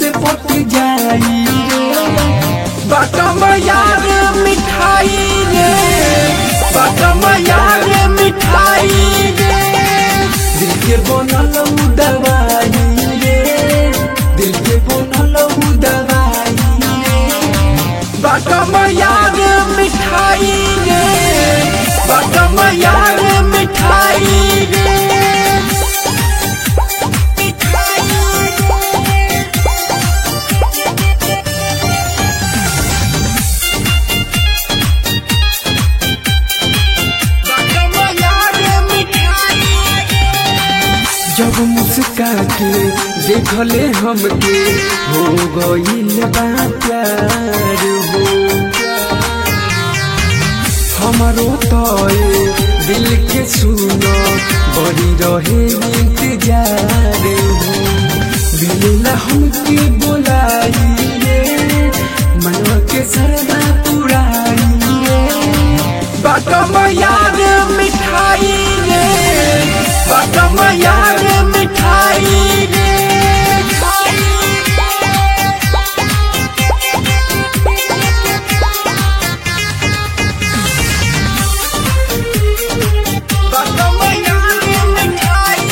हमसे पट जाई बाटम यार मिठाई रे बाटम यार मिठाई रे दिल के बनल उ दवाई रे दिल के बनल उ दवाई रे बाटम यार मिठाई रे बाटम यार मिठाई रे जब मुस्का के देखले हमके हो गईल बा प्यार हो हमारो तो दिल के सुनो बड़ी रहे इंतजार हो मिलला हमके बोलाई रे मनवा के सरदा पुराई रे बाटम यार मिठाई रे बाटम यार मिठाई रे बाटम यार मिठाई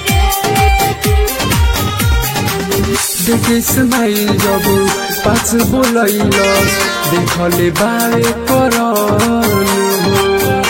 देखे स्माइल जब पास बोलैलस देखले बारे करन हो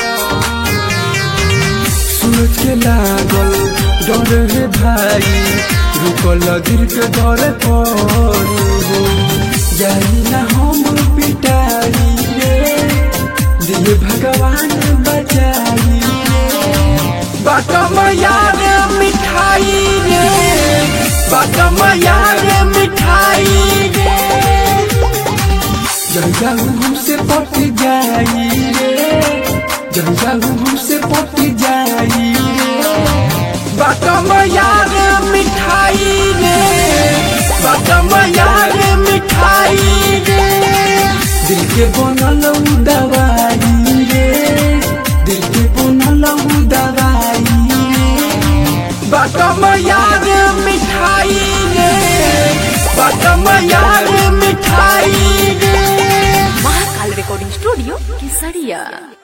सूरज के लागल डर रे भाई रुकल गिर के डर पर हो जाई ना हम पिटाई रे दिल भगवान बचाई रे बाटम यार मिठाई रे बाटम यार मिठाई रे जंजाऊ हमसे पट जाई रे जंजाऊ हमसे पट जाई रे बाटम यार मिठाई रे बाटम यार मिठाई रे दिल के बनल उ दवाई रे दिल के बनल उ दवाई रे बाटम यार मिठाई रे बाटम यार मिठाई रे महाकाल रिकॉर्डिंग स्टूडियो केसरिया